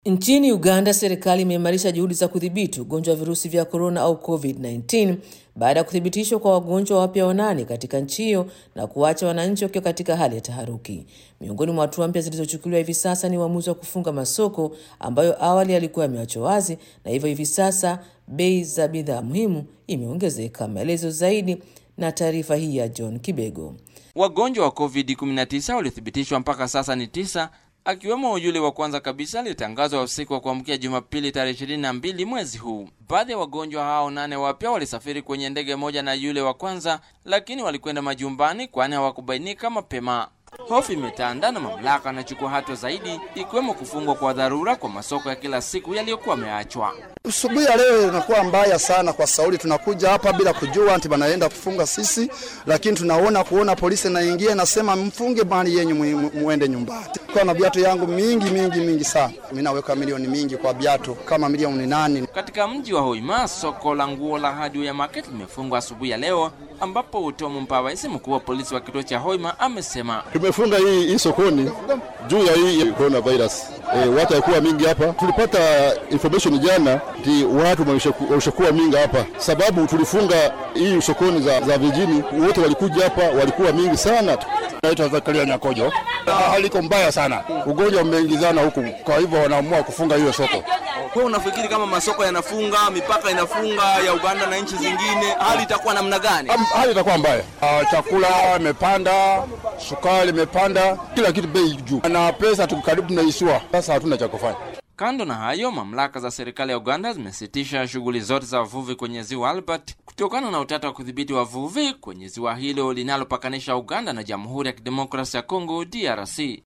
Nchini Uganda, serikali imeimarisha juhudi za kudhibiti ugonjwa wa virusi vya korona au COVID-19 baada ya kuthibitishwa kwa wagonjwa wapya wanane katika nchi hiyo na kuacha wananchi wakiwa katika hali ya taharuki. Miongoni mwa hatua mpya zilizochukuliwa hivi sasa ni uamuzi wa kufunga masoko ambayo awali yalikuwa yameachwa wazi, na hivyo hivi sasa bei za bidhaa muhimu imeongezeka. Maelezo zaidi na taarifa hii ya John Kibego. Wagonjwa wa COVID-19 waliothibitishwa mpaka sasa ni tisa akiwemo yule wa kwanza kabisa aliyetangazwa usiku wa kuamkia Jumapili tarehe 22 mwezi huu. Baadhi ya wagonjwa hao nane wapya walisafiri kwenye ndege moja na yule wa kwanza, lakini walikwenda majumbani kwani hawakubainika mapema. Hofu imetanda na mamlaka anachukua hatua zaidi, ikiwemo kufungwa kwa dharura kwa masoko ya kila siku yaliyokuwa yameachwa. Asubuhi ya leo inakuwa mbaya sana kwa Sauli. Tunakuja hapa bila kujua ati banaenda kufunga sisi, lakini tunaona kuona polisi naingia nasema mfunge mali yenyu muende nyumbani. Kwa na viatu yangu mingi mingi mingi sana, mimi naweka milioni mingi kwa viatu kama milioni nane. Katika mji wa Hoima, soko la nguo la Hardware Market limefungwa asubuhi ya leo, ambapo Utomo Mpabaisi, mkuu wa polisi wa kituo cha Hoima, amesema tumefunga hii, hii sokoni juu ya hii coronavirus. E, watu haikuwa mingi hapa. Tulipata information jana ti watu walishakuwa mingi hapa, sababu tulifunga hii sokoni za, za vijini. Wote walikuja hapa, walikuwa mingi sana. Naitwa Zakaria Nyakojo. Hali iko mbaya sana, ugonjwa umeingizana huku, kwa hivyo wanaamua kufunga hiyo soko. Kwa unafikiri kama masoko yanafunga, mipaka inafunga ya Uganda na nchi zingine, hali itakuwa namna gani? Hali itakuwa mbaya. Uh, chakula imepanda, sukari imepanda, kila kitu bei juu, na pesa tuko karibu tunaisua. Sasa hatuna cha kufanya. Kando na hayo, mamlaka za serikali ya Uganda zimesitisha shughuli zote za wavuvi kwenye ziwa Albert kutokana na utata wa kudhibiti wavuvi kwenye ziwa hilo linalopakanisha Uganda na Jamhuri ya Kidemokrasia ya Kongo DRC.